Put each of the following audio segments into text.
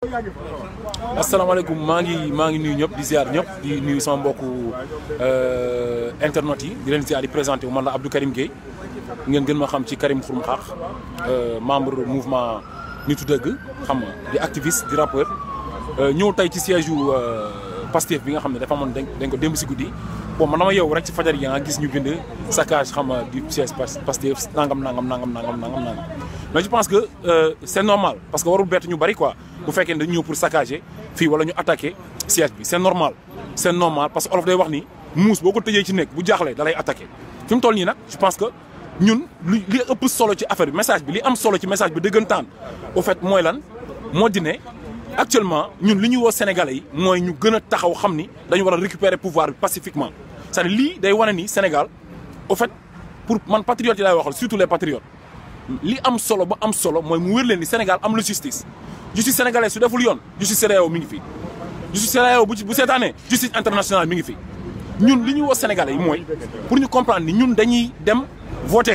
asalaamaaleykum maa ngi maa ngi nuyu ñëpp di ziar ñëpp di nuyu sama mbokku internet yi di leen ziar di présenté wu man la Abdou Karim Gueye ngeen gën ma xam ci Karim Xurum Xaax membre mouvement nitu dëgg xam nga di activiste di rappeur ñëw tey ci siège yu Pastef bi nga xam ne dafa amoon dañ ko démb si guddi bon man dama yow rek ci fajar yi nga gis ñu bind saccage xam nga du siège Pastef nangam nangam nangam nangam nangam nangam mais je pense que c'est normal parce que warul bett ñu bari quoi bu fekkee ne dañu ñëw pour saccager fii wala ñu attaquer siège bi c'est normal c'est normal parce que olof day wax ni muus boo ko tëjee ci nekk bu jaaxlee da lay attaquer fi mu toll nii nag je pense que ñun li li ëpp solo ci affaire bi message bi li am solo ci message bi dëggantaan au fait mooy lan moo di ne actuellement ñun li ñuy woo sénégalais yi mooy ñu gën a taxaw xam ni dañu war a récupérer pouvoir bi pacifiquement c'est-à-dire lii day wane ni Sénégal au fait pour man patriotes yi laay waxal surtout les patriotes li am solo ba am solo mooy mu wér leen ni Sénégal am la justice justice sénégalaise su deful yoon justice CEDEAO mi ngi fi justice CEDEAO bu ci bu seetaanee justice internationale mi ngi fi ñun li ñuy woo sénégalais yi mooy pour ñu comprendre ni ñun dañuy dem voter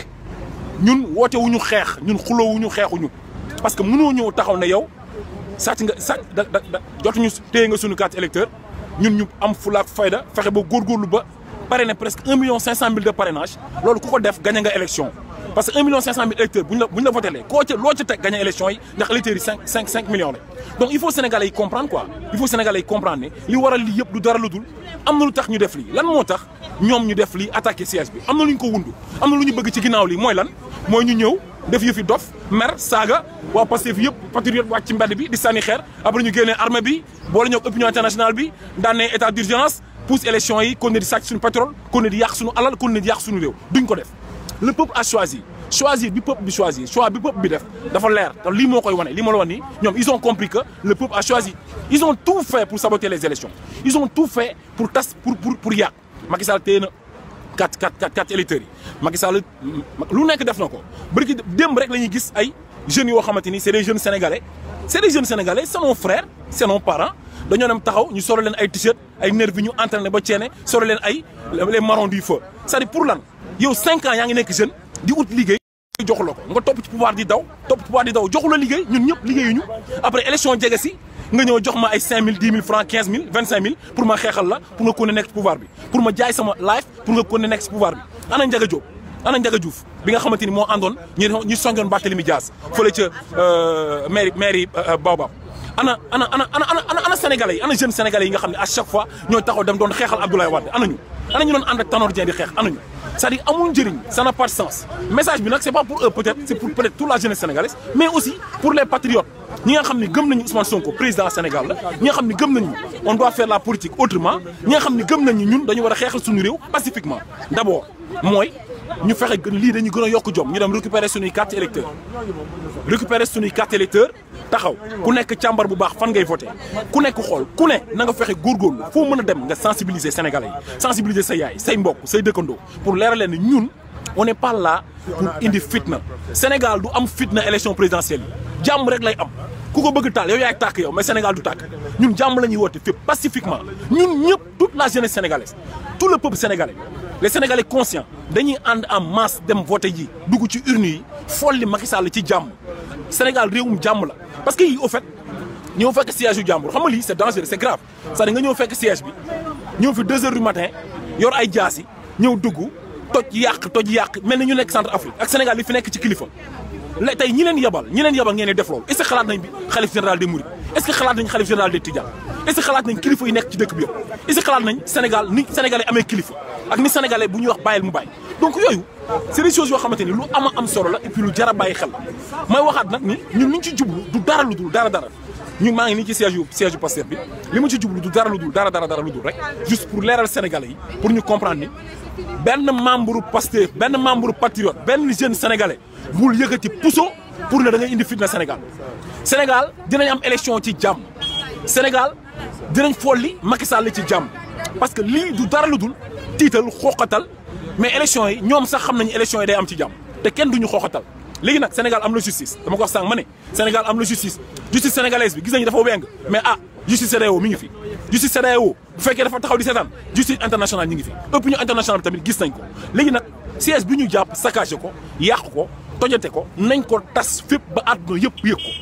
ñun woote wu ñu xeex ñun xuloo wu ñu xeexuñu parce que mënoo ñëw taxaw ne yow sàcc nga sàcc da da da jotuñu téye nga suñu carte électeur ñun ñu am fulaak fayda fexe ba góorgóorlu ba parrainé presque un million cinq cent mille de parrainage loolu ku ko def gagné nga élection parce que un million cinq cent mille électeurs bu ñu la bu ñu la voté lee koo ca loo ca teg gagné élection yi ndax électeurs yi cinq cinq cinq millions la donc il faut sénégalais yi comprendre quoi il faut sénégalais yi comprendre ne li waral lii yëpp du dara lu dul am na lu tax ñu def lii lan moo tax ñoom ñu def lii attaqué siège bi am na lu ñu ko wundu am na lu ñu bëgg ci ginnaaw lii mooy lan mooy ñu ñëw def yëfi dof mer saaga waa Pastef yëpp patriote wàcc ci mbedd bi di sànni xeer après ñu génnee armée bi boole ñoo opinion internationale bi daan ne état d'urgence pousse élection yi kon ne di sàcc suñu pétrole kon ne di yàq suñu alal kon ne di yàq suñu réew duñ ko def le peuple a choisi choisir bi peuple bi choisir choix bi peuple bi def dafa leer te lii moo koy wane lii moo la wan ni ñoom ils ont compris que le peuple a choisi ils ont tout fait pour saboter les élections ils ont tout fait pour tas pour pour pour yàq Macky Sall téye na quatre quatre quatre quatre électeurs yi Macky Sall lu nekk def na ko bari démb rek la ñuy gis ay jeunes yoo xamante ni c'est des jeunes sénégalais c'est des jeunes sénégalais c'est nos frères c'est nos parents dañoo dem taxaw ñu solo leen ay t-shirt ay nervi ñu entraîné ba ceene solo leen ay les marrons du feu c'est-à-dire pour lan yow cinq ans yaa ngi nekk jeune di ut liggéey joxu la ko nga topp ci pouvoir di daw topp pouvoir di daw joxu la liggéey ñun ñëpp liggéeyuñu après élection jege si nga ñëw jox ma ay 5000 10 000 francs 15 000 25 000 pour ma xeexal la pour nga ko ne nekk ci pouvoir bi pour ma jaay sama life pour nga ko ne nekk ci pouvoir bi ana Ndiaga Diop ana Ndiaga Diouf bi nga xamante ni moo àndoon ñu ñu songoon Barthélémy Dias fële ca mairie mairie Baobab ana ana ana ana ana sénégalais yi ana jeunes sénégalais yi nga xam ne à chaque fois ñooy taxaw dem doon xeexal Abdoulaye Wade ana ñu ana ñu doon ànd ak Tanor Dieng di xeex ana ñu c'est-à-dire amul njëriñ ça n'a pas de sens message bi nag c'est pas pour eux peut-être c'est pour peut-être toute la jeunesse sénégalaise mais aussi pour les patriotes ñi nga xam ne gëm nañu Ousmane Sonko président Sénégal la ñi nga xam ne gëm nañu on doit faire la politique autrement ñi nga xam ne gëm nañu ñun dañu war a xeexal suñu réew pacifiquement d'abord mooy ñu fexe lii dañu gën a yokk jom ñu dem récupérer suñuy carte électeur récupérer suñuy carte électeur taxaw ku nekk càmbar bu baax fan ngay voter ku nekk xool ku ne na nga fexe góorgóorlu foo mën a dem nga sensibiliser sénégalais yi sensibiliser say yaay say mbokk say dëkkandoo pour leeral leen ne ñun on n'est pas là pour indi fitna Sénégal du am fitna élection présidentielle yi jàmm rek lay am ku ko bëgg taal yow yaay tàkk yow mais Sénégal du tàkk ñun jàmm la ñuy woote fépp pacifiquement ñun ñëpp toute la jeunesse sénégalaise tout le peuple sénégalais les sénégalais conscients dañuy ànd en masse dem voter ji dugg ci urne yi folli Macky Sall ci jàmm Sénégal réewum jàmm la parce que yi au fait ñëw fekk siège yu jàmbur xam nga lii c'est dangereux c'est grave c'est-à-dire nga ñëw fekk siège bi ñëw fi deux heures du matin yor ay jaas yi ñëw dugg toj yàq toj yàq mel ni ñu nekk centre Afrique ak Sénégal li fi nekk ci kilifa la tey ñi leen yabal ñi leen yabal ngeen di def loolu est-ce que xalaat nañ bi xalif général des Mourides est-ce que xalaat nañ xalif général des Tidianes est-ce que xalaat nañ kilifa yi nekk ci dëkk bi yëpp est-ce que xalaat nañ Sénégal ni sénégalais amee kilifa ak ni sénégalais bu ñuy wax bàyyil mu bàyyi donc yooyu c'est des choses yoo xamante ni lu ama am solo la et puis lu jar a bàyyi xel may waxaat nag ni ñun liñ ci jublu du dara lu dul dara dara ñun maa ngi nii ci siège yu siège yu Pastef bi li ma ci jublu du dara lu dul dara dara dara lu dul rek juste pour leeral sénégalais yi pour ñu comprendre ni benn membre Pastef benn membre patriote benn jeune sénégalais bul yëkkati puso pour ne da ngay indi fitna Sénégal Sénégal dinañ am élection ci jàmm Sénégal dinañ folli Macky Sall ci jàmm parce que lii du dara lu dul tiital xooqatal mais élection yi ñoom sax xam nañu élection yi day am ci jàmm te kenn duñu xooqatal léegi nag Sénégal am la justice dama ko wax sànq ma ne Sénégal am la justice justice sénégalaise bi gis nañu dafa weng mais ah justice CEDEAO mi ngi fi justice CEDEAO bu fekkee dafa taxaw di seetaan justice internationale ñi ngi fi opinion internationale bi tamit gis nañ ko léegi nag siège bi ñu jàpp saccagé ko yàq ko tojate ko nañ ko tas fépp ba àdduna yëpp yëg ko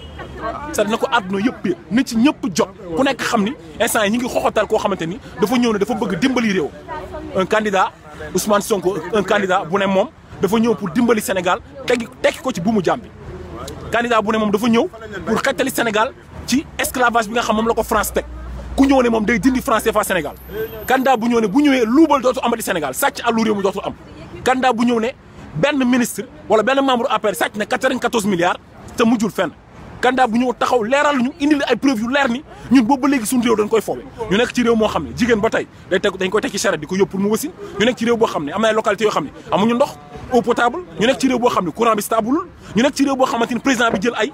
c'est na ko àdduna yëpp yëpp na ci ñëpp jot ku nekk xam ni instant yi ñu ngi xoxotal koo xamante ni dafa ñëw ne dafa bëgg dimbali réew un candidat Ousmane Sonko un candidat bu ne moom dafa ñëw pour dimbali Sénégal teggi tekki ko ci buumu jàmm bi candidat bu ne moom dafa ñëw pour xettali Sénégal ci esclavage bi nga xam moom la ko France teg ku ñëw ne moom day dindi France CFA Sénégal candidat bu ñëw ne bu ñëwee luubal dootu amati Sénégal sàcc àllu réew mi dootul am candidat bu ñëw ne benn ministre wala benn membre APR sàcc ne 94 milliards te mujjul fenn candidat bu ñëw taxaw leeral ñu indi ay preuve yu leer ni ñun boobu ba léegi suñu réew dañ koy foowe ñu nekk ci réew moo xam ne jigéen ba tey day teg dañ koy teg ci charrette di ko yóbbu pour mu wasin ñu nekk ci réew boo xam ne am na ay localités yoo xam ne amuñu ndox eau potable ñu nekk ci réew boo xam ne courant bi stable ñu nekk ci réew boo xamante ni président bi jël ay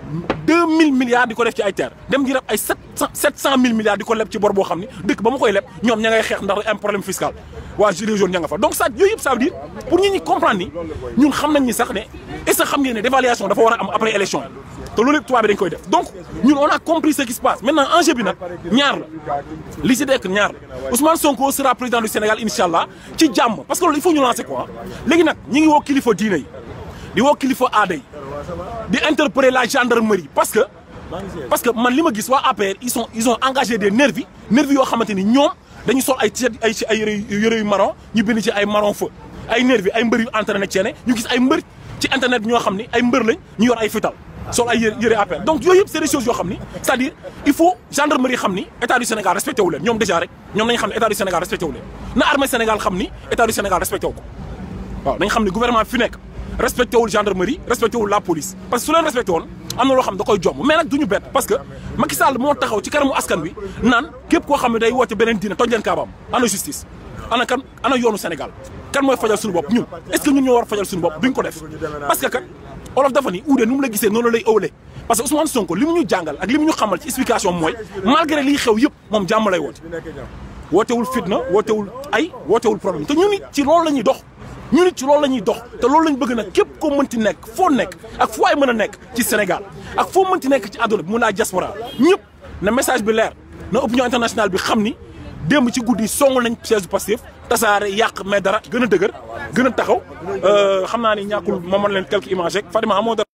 2000 milliards di ko def ci ay terre dem di leb ay 700 700000 milliards di ko leb ci bor boo xam ne dëkk ba ma koy leb ñoom ña ngay xeex ndax am problème fiscal waa gilets jaunes ña nga fa donc ça yooyu yëpp ça veut dire pour ñi ñi comprendre ni ñun xam nañ ni sax ne est ce que xam ngeen ne dévaluation dafa war a am après élection te loolu yëpp tubaab bi dañ koy def donc ñun on a compris ce qui se passe maintenant enjeu bi nag ñaar la li si dekk ñaar la Ousmane Sonko sera président du Sénégal incha allah ci jàmm parce que loolu il faut ñu lancer quoi léegi nag ñi ngi woo kilifa diine yi di woo kilifa aada yi di interpeller la gendarmerie parce que parce que man li ma gis waa APR ils sont ils ont engagé des nervis nervis yoo xamante ni ñoom dañu sol ay t-shirt ay ay yëre yëre yu marron ñu bind ci ay marron feu ay nervis ay mbër yu entraîné ceene ñu gis ay mbër ci internet ñoo xam ni ay mbër lañ ñu yor ay fital sol ay yëre yëre APR donc yooyu yëpp c'est des choses yoo xam ni c'est-à-dire il faut gendarmerie xam ni état du Sénégal respecté wu leen ñoom déjà rek ñoom nañ xam ne état du Sénégal respecté wu leen na armée Sénégal xam ni état du Sénégal respecté wu ko waaw nañ xam ni gouvernement fi nekk respecté wul gendarmerie respecté wul la police parce que su leen respecté woon am na loo xam da koy jomb mais nag du ñu bett parce que Macky Sall moo taxaw ci kanamu askan wi naan képp koo xam ne day woote beneen diine toj leen kaabaam ana justice ana kan ana yoonu Sénégal kan mooy fajal suñu bopp ñun est-ce que ñun ñoo war a fajal suñu bopp duñ ko def parce que kat olof dafa ni uude nu mu la gisee noonu lay ëwlee parce que Ousmane Sonko li mu ñu jàngal ak li mu ñu xamal ci explication mooy malgré liy xew yëpp moom jàmm lay woote wootewul fitna wootewul ay wootewul problème te ñun it ci loolu la ñuy dox ñu nit ci loolu la ñuy dox te loolu lañ bëgg nag képp koo mënti nekk foo nekk ak foo ay mën a nekk ci Sénégal ak foo mënti nekk ci àdduna bi mun naa diaspora ñëpp na message bi leer na opinion internationale bi xam ni démb ci guddi songul nañ siège du Pastef tasaare yàq mais dara gën a dëgër gën a taxaw xam naa ni ñàkkul ma mën leen quelques images rek Fadima amoo dara.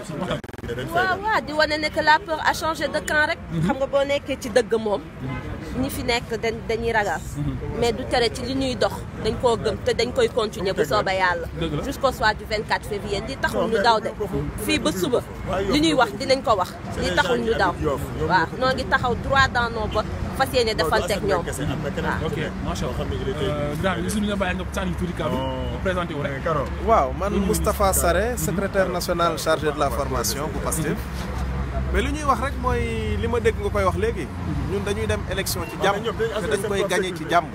waaw waaw di wane ne que la peur a changé de camp rek. xam nga boo nekkee ci dëgg moom. ñi fi nekk dañ dañuy ragal. mais du tere ci li ñuy dox dañ koo gëm te dañ koy continuer bu soobee yàlla. jusqu'au soir du 24 février li taxul ñu daw de. fii ba suba li ñuy wax dinañ ko wax li taxul ñu daw. waaw noo ngi taxaw droit dans nos bottes fas yéene defanteeg ñoom waaw. ok macha allah. grand bi suñu la bàyyi nga sànni tuuti kàddu nga présenté wu rek. waaw man Moustapha Sarré secrétaire national chargé de la formation bu Pastef. mais li ñuy wax rek mooy li ma dégg nga koy wax léegi ñun dañuy dem élection ci jàmm te dañ koy gagné ci jàmm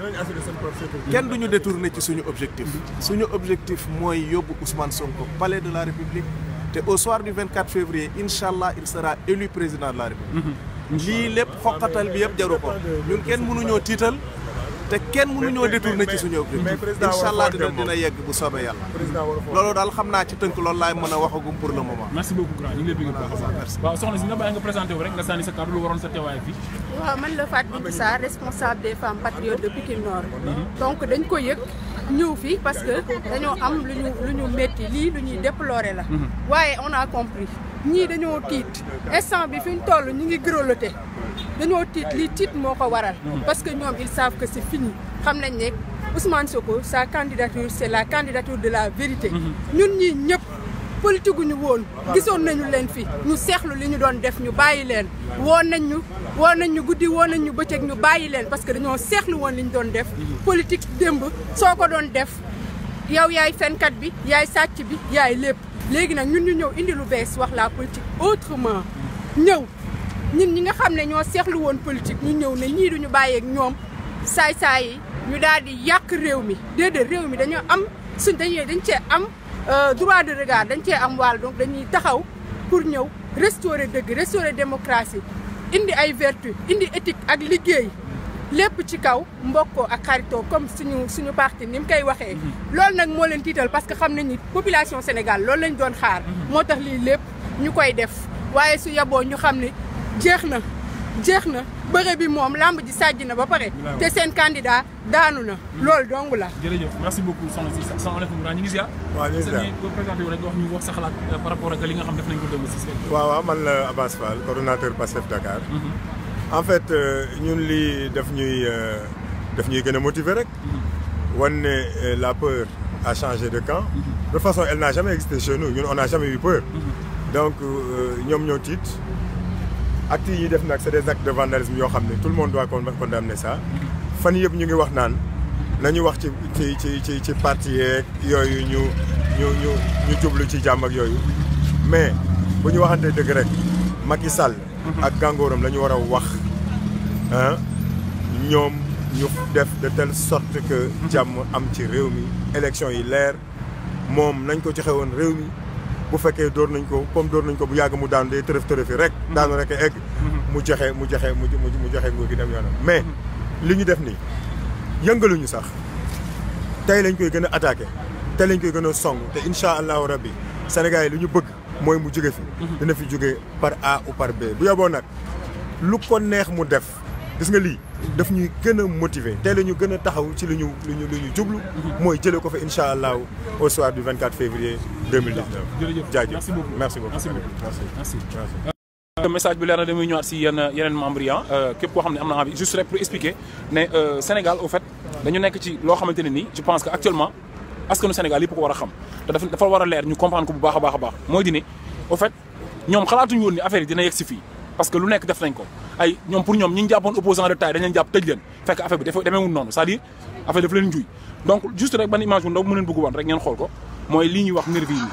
kenn duñu détourné ci suñu objectif suñu objectif mooy yóbbu Ousmane Sonko palais de la République te au soir du 24 février incha allah il sera élu président de la République lii lépp xoqatal bi yëpp jaru ko ñun kenn mënuñoo tiital te kenn mënuñoo détourné ci suñu objectif incha allah dina dina yegg bu soobee yàlla loolu daal xam naa ci tënk loolu laay mën a waxagum pour le moment merci beaucoup grand ñu ngi lay bëgg bu baax a baax waaw soxna si nga bàyyi nga présenté wu rek nga sànni sa kàddu lu waroon sa teewaay fii waaw man la Fatou Bintou Sarr responsable des femmes patriotes de Pikine Nord donc dañ ko yëg ñëw fii parce que dañoo am lu ñu lu ñu métti lii lu ñuy déplorer la waaye on a compris ñii dañoo tiit instant bi fi ñu toll ñu ngi grelotté dañoo tiit lii tiit moo ko waral parce que ñoom ils savent que c'est fini xam nañ ne Ousmane Sonko sa candidature c'est la candidature de la vérité ñun ñii ñëpp politique gu ñu woon gisoon nañu leen fi ñu seexlu li ñu doon def ñu bàyyi leen woon nañ ñu woon nañ ñu guddi woon nañ ñu bëccëg ñu bàyyi leen parce que dañoo seexlu woon li ñu doon def politique démb soo ko doon def yow yaay fenkat bi yaay sàcc bi yaay lépp léegi nag ñun ñu ñëw indi lu bees wax la politique autrement ñëw ñun ñi nga xam ne ñoo seexlu woon politique ñu ñëw ne ñii duñu bàyyeeg ñoom saay-saay yi ñu daal di yàq réew mi déedéet réew mi dañoo am suñ dañuy dañ cee am droit de regard dañ cee am wàll donc dañuy taxaw pour ñëw restaurer dëgg restaurer démocratie indi ay vertu indi éthique ak liggéey lépp ci kaw mbokkoo ak xaritoo comme suñu suñu parti ni mu koy waxee loolu nag moo leen tiital parce que xam nañ ni population Sénégal loolu lañ doon xaar moo tax lii lépp ñu koy def waaye su yaboo ñu xam ne jeex na jeex na bëre bi moom lamb ji sàjj na ba pare te seen candidat daanu na loolu dong la jërëjëf merci beaucoup soxna si salaamaaleykum ñu ngi ziar waaw ñu ngi ziar boo présenté wu rek nga wax ñu wax sa xalaat par rapport ak li nga xam def nañ ko démb si waaw waaw man la Abass Fall coordonnateur Pastef Dakar en fait ñun lii daf ñuy daf ñuy gën a motiver rek wan ne la peur a changé de camp de toute façon elle n'a jamais existé chez nous ñun on n'a jamais eu peur donc ñoom ñoo tiit actes yi def nag c'est des actes de vandalisme yoo xam ne tout le monde doit condamner ça fan yëpp ñu ngi wax naan nañu wax ci ci ci ci ci parti yeeg yooyu ñu ñu ñu ñu jublu ci jàmm ak yooyu mais bu ñu waxantee dëgg rek Macky Sall ak gàngooram la ñu war a wax ah ñoom ñu def de telle sorte que jàmm am ci réew mi élection yi leer moom nañ ko joxe woon réew mi bu fekkee door nañ ko comme door nañ ko bu yàgg mu daanu day tërëf tërëfi rek daanu rek egg mu joxe mu joxe mu mu joxe nguur gi dem yoonam mais li ñu def nii yëngaluñu sax tey lañ koy gën a attaqué tey lañ koy gën a song te incha allahu rabbi Sénégal yi lu ñu bëgg mooy mu jóge fi dina fi jóge par A ou par B bu yoboo nag lu ko neex mu def gis nga lii daf ñuy gën a motiver tey la ñu gën a taxaw ci lu ñu lu ñu lu ñu jublu mooy jële ko fa incha allahu au soir du 24 février 2019 jërëjëf jaajëf merci beaucoup merci beaucoup merci beaucoup merci merci message bi leer na damay ñëwaat si yenn yeneen membres yi képp koo xam ne am na envie juste rek pour expliquer ne Sénégal au fait dañu nekk ci loo xamante ne nii je pense que actuellement askanu Sénégal yëpp ko war a xam te dafa dafa war a leer ñu comprendre ko bu baax a baax a baax mooy di ne au fait ñoom xalaatuñu woon ni affaire yi dina yegg si fii parce que lu nekk def nañ ko ay ñoom pour ñoom ñi ñu jàppoon opposant de taille dañ leen jàpp tëj leen fekk affaire bi dafa demeewul noonu c'est-à-dire affaire dafa leen njuy donc juste rek ban image bu ndaw mu leen bëgg woon rek ngeen xool ko mooy lii ñuy wax nervi yi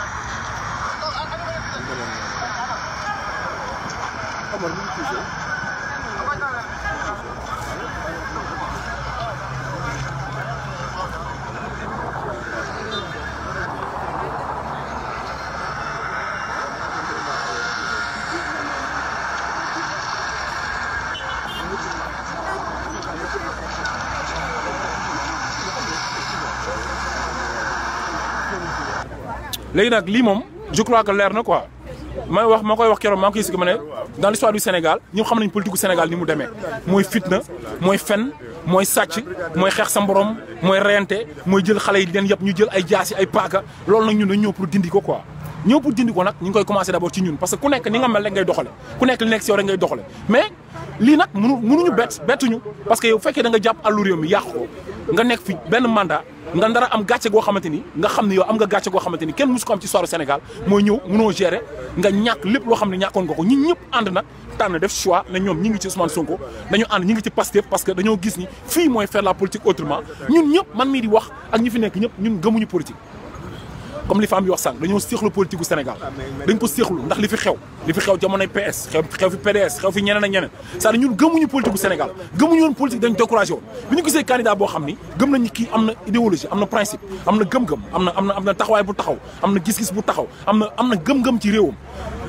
léegi nag lii moom je crois que leer na quoi may wax ma koy wax keroog maa ngi koy expliqué ma ne dans l'histoire du Sénégal ñëpp xam nañ politique gu Sénégal ni mu demee mooy fitna mooy fen mooy sàcc mooy xeex sa mborom mooy reyante mooy jël xale yi leen yëpp ñu jël ay jaasi ay paaka loolu nag ñun dañ ñëw pour dindi ko quoi ñëw pour dindi ko nag ñu ngi koy commencé d'abord ci ñun parce que ku nekk ni nga mel rek ngay doxale ku nekk li nekk si yow rek ngay doxale mais lii nag mënu mënuñu bett bettuñu parce que yow fekkee da nga jàpp àllu réew mi yàq ko nga nekk fi benn mandat nga ndara am gàcce goo xamante ni nga xam ne yow am nga gàcce goo xamante ni kenn musu ko am ci histoire Sénégal mooy ñëw mënoo gérer nga ñàkk lépp loo xam ne ñàkkoon nga ko ñun ñëpp ànd nag tànn def choix ne ñoom ñi ngi ci Ousmane Sonko dañu ànd ñi ngi ci Pastef parce que dañoo gis ni fii mooy faire la politique autrement ñun ñëpp man mii di wax ak ñi fi nekk ñëpp ñun gëmuñu politique comme li femme bi wax sànq dañoo séexlu politique gu Sénégal dañ ko séexlu ndax li fi xew li fi xew jamonoy PS xew xew fi PDS xew fi ñeneen ak ñeneen c'est-à-dire ñun gëmuñu politique gu Sénégal gëmuñu woon politique dañ découragé woon bi ñu gisee candidat boo xam ni gëm nañu kii am na idéologie am na principe am na gëm-gëm am na am na am na taxawaay bu taxaw am na gis-gis bu taxaw am na am na gëm-gëm ci réewam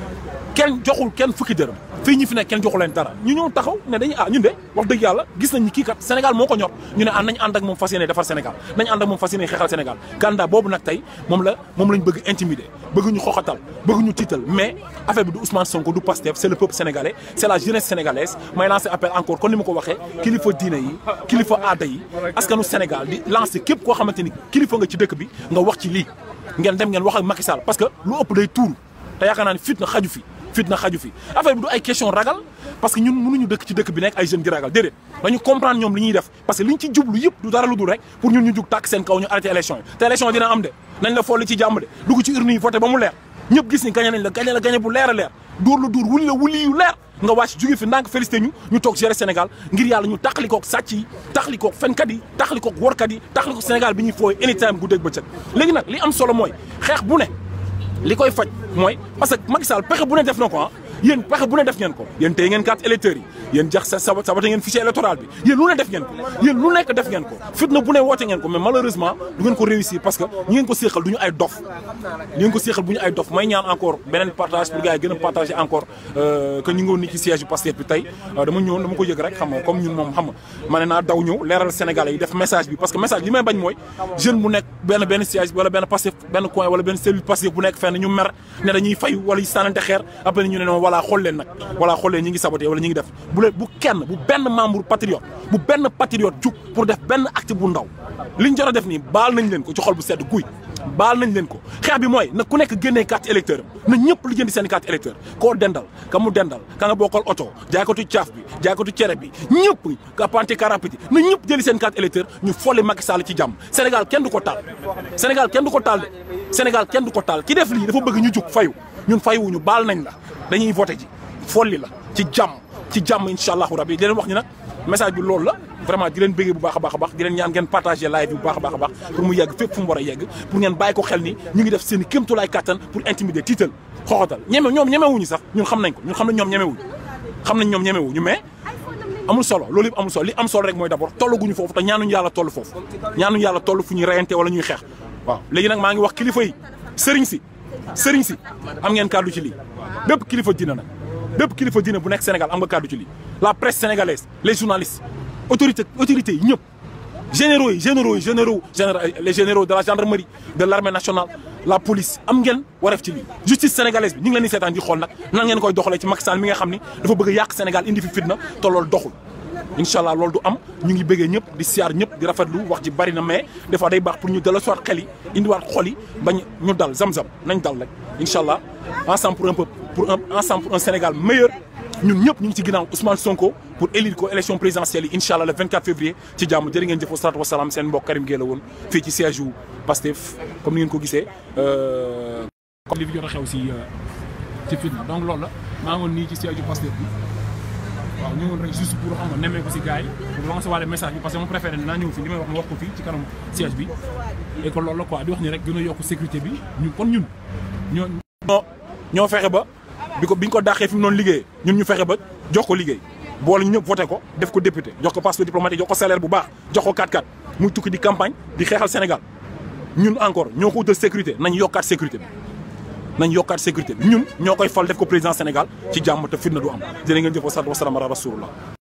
kenn joxul kenn fukki dërëm fii ñi fi nekk kenn joxu leen dara ñu ñëw taxaw ne dañuy ah ñun de wax dëgg yàlla gis nañ ni kii kat Sénégal moo ko ñor ñu ne ah nañ ànd ak moom fas yéene defar Sénégal nañ ànd ak moom fas yéene xeexal Sénégal candidat boobu nag tey moom la moom lañ bëgg intimider bëgg ñu xoxatal bëgg ñu tiital mais affaire bi du Ousmane Sonko du Pastef c'est le peuple sénégalais c'est la jeunesse sénégalaise may lancer appel encore kon ni ma ko waxee kilifa diine yi kilifa aada yi askanu Sénégal di lancer képp koo xamante ni kilifa nga ci dëkk bi nga wax ci lii ngeen dem ngeen wax ak Macky Sall parce que lu ëpp day tuuru te yaakaar naa ne fit na xaju fi fit na xaju fi affaire bi du ay question ragal parce que ñun mënuñu dëkk ci dëkk bi nekk ay jeunes di ragal déedéet dañu comprendre ñoom li ñuy def parce que liñ ci jublu yëpp du dara lu dul rek pour ñun ñu jug tàkk seen kaw ñu arrêté élection yi te élection dina am de nañ la folli ci jàmm de dugg ci urne yi voté ba mu leer ñëpp gis ni gagné nañ la gagné la gagné bu leer a leer dóor la dóor wuli la wuli yu leer nga wàcc jóge fi ndànk félicité ñu ñu toog gérer Sénégal ngir yàlla ñu taxalikook sàcc yi taxalikook fenkat yi taxalikook workat yi taxalikook Sénégal bi ñuy fooy anytime guddeeg bëccëg léegi nag li am solo mooy xeex bu ne li koy faj mooy parce que Macky Sall pexe bu ne def na ko ah yéen pexe bu ne def ngeen ko yéen tey ngeen carte électeurs yi yéen jax sa sabate ngeen fichier électoral bi yéen lu ne def ngeen ko yéen lu nekk def ngeen ko fitna bu ne woote ngeen ko mais malheureusement du ngeen ko réussir parce que ñi ngeen ko séexal du ñu ay dof ñi ngeen ko séexal bu ñu ay dof may ñaan encore beneen partage pour gars yi gën a partager encore que ñu ngi woon ni ci siège bi Pastef bi tey dama ñëwoon dama ko yëg rek xam nga comme ñun moom xam nga ma ne naa daw ñëw leeral Sénégalais yi def message bi parce que message li may bañ mooy jeune bu nekk benn benn siège wala benn Pastef benn coin wala benn cellule Pastef bu nekk fenn ñu mer ne dañuy fay wala ñu sànnante xeer après ñu ne voilà xool leen nag voilà xool leen ñi ngi saboté wala ñi ngi def bu leen bu kenn bu benn membre patriote bu benn patriote jug pour def benn acte bu ndaw liñ jot a def nii baal nañ leen ko ci xol bu sedd guy baal nañ leen ko xeex bi mooy na ku nekk génnee carte électeur am na ñëpp li jëndi seen carte électeur koo dendal ka mu dendal ka nga bokkal oto jaaykatu caaf bi jaaykatu cere bi ñëpp ka panté karapiti na ñëpp jëli seen carte électeur ñu folli Macky Sall ci jàmm Sénégal kenn du ko taal Sénégal kenn du ko taal de Sénégal kenn du ko taal ki def lii dafa bëgg ñu jug fayu ñun fayuwuñu baal nañ la dañuy voté ji folli la ci jàmm ci jàmm incha allahu rabi di leen wax ni nag message bi loolu la vraiment di leen bëggee bu baax a baax a baax di leen ñaan ngeen partagé live bi bu baax a baax a baax pour mu yegg fépp fu mu war a yegg pour ngeen bàyyi ko xel ni ñu ngi def seen i kéemtulaay kàttan pour intimider tiital xoxotal ñeme ñoom ñemewuñu sax ñun xam nañ ko ñun xam nañ ñoom ñemewuñu xam nañ ñoom ñemewuñu mais amul solo loolu yëpp amul solo li am solo rek mooy d'abord tollaguñu foofu te ñaanuñu yàlla toll foofu ñaanuñu yàlla toll fu ñuy reyante wala ñuy xeex waaw léegi nag maa ngi wax kilifa yi sëriñ si sëriñ si am ngeen kàddu ci lii bépp kilifa dina nag bépp kilifa dina bu nekk Sénégal am nga kàddu ci lii la presse sénégalaise les journalistes autorité autorités yi ñëpp généraux yi généraux yi généraux les généraux de la gendarmerie de l'armée nationale la police am ngeen wareef ci lii justice sénégalaise bi ñu ngi leen di seetaan di xool nag nan ngeen koy doxalee ci Macky Sall mi nga xam ni dafa bëgg a yàq Sénégal indi fi fitna te loolu doxul incha allah loolu du am ñu ngi bëggee ñëpp di siyaar ñëpp di rafetlu wax ji bari na mais des fois day baax pour ñu dala soit xel yi indiwaat xol yi bañ ñu dal zam-zam nañ dal rek incha allah ensemble pour un peu pour un ensemble pour un Sénégal meilleur ñun ñëpp ñu ngi ci ginnaaw Ousmane Sonko pour élire ko élection présidentielle yi incha allah le 24 février ci jàmm jërë ngeen jëf wa salaatu wa salaam seen mbokk Karim Gueye la woon fii ci siège u Pastef comme ni ngeen ko gisee. comme li fi jot a xew si ci fitna donc loolu la maa ngoon nii ci siège u Pastef bi waaw ñëwoon rek juste pour xam nga nemmee ko si gars yi pour lancer waale message bi parce que mon préféré naa ñëw fi li may wax ma wax ko fii ci kanam siège bi et que loolu la quoi di wax ni rek gën a yokk sécurité bi ñu kon ñun ñoo ñoo fexe ba bi ko bi ñu ko dàqee fi mu noonu liggéeyee ñun ñu fexe ba jox ko liggéey boole ñu ñëpp voté ko def ko député jox ko passeport diplomatique jox ko salaire bu baax jox ko 4-4 muy tukki di campagne di xeexal Sénégal ñun encore ñoo ko wutal sécurité nañ yokkaat sécurité bi nañ yokkaat sécurité bi ñun ñoo koy fal def ko président Sénégal ci jàmm te fitna du am jërë ngeen jëf wa salaatu wa salaam ala rasulullah